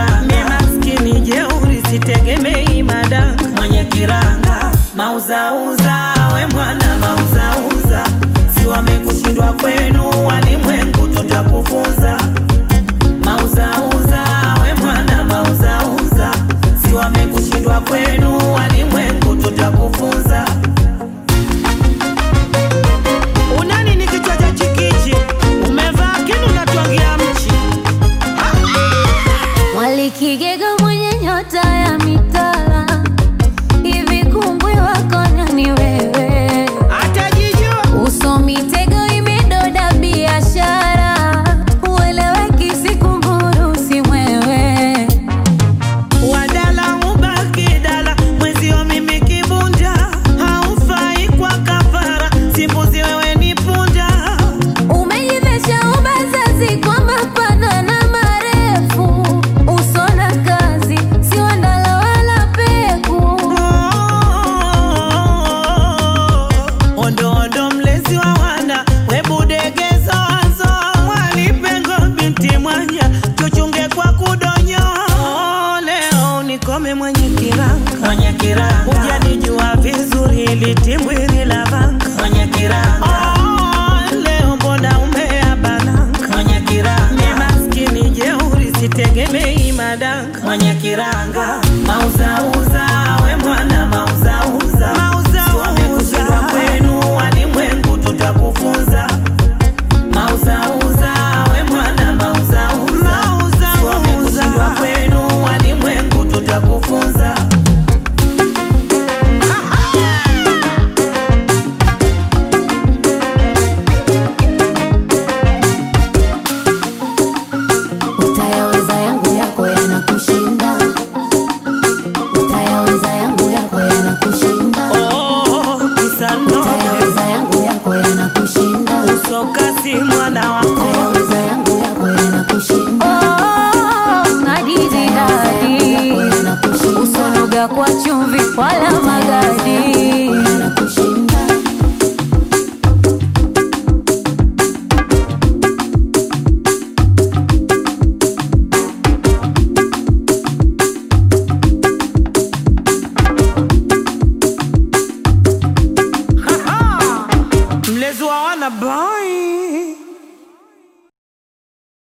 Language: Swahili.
kiranga, mi maskini jeuri, sitegemei madanga, mwenye kiranga, mauzauza, we mwana mauzauza, si wamekushindwa kwenu, walimwengu tutakufunza mauzauza, we mwana mauzauza, si wamekushindwa kwenu, walimwengu tutakufunza. Unani ni kichwa cha chikichi, umevaa kinu unatwangia mchi. Mwalikigega mwenye nyota ya mitala, hivi kumbwi wako nani wewe? Atajijua Uso mitego imedoda biashara, ueleweki sikunguru si mwewe. wadala ubaki dala, mwezio mimi kibunda, haufai kwa kafara, simbuzi wewe ni punda. Umejivesha ubazazi kwa mapana na marefu, uso na kazi si wandala wala peku. Ondo ondo mlezi wa wana webudegezo wazo mwalipengo binti mwanya tuchunge kwa kudonyo leo nikome mwenye kiranga mwenye kiranga ujanijua vizuri litimbwiri la vanga mwenye kiranga leo mbona umea bananga mwenye kiranga ni maskini jeuri sitegemei madanga mwenye kiranga mauzauza we mwana mauzauza wamekushindwa kwenu walimwengu tutakufunza mauzauza we mwana mauzauza wamekushindwa kwenu walimwengu tutakufunza Utayaweza yangu yako yanakushinda, utayaweza yangu yako yanakushinda, Oh, kisano utayaweza yangu yako yanakushinda, sokasi mwana wako utayaweza yangu yako yanakushinda. Oh, ngadizi dadi, usonoga kwa chumvi wala magadi. Yanakushinda. mlezi wa wana boy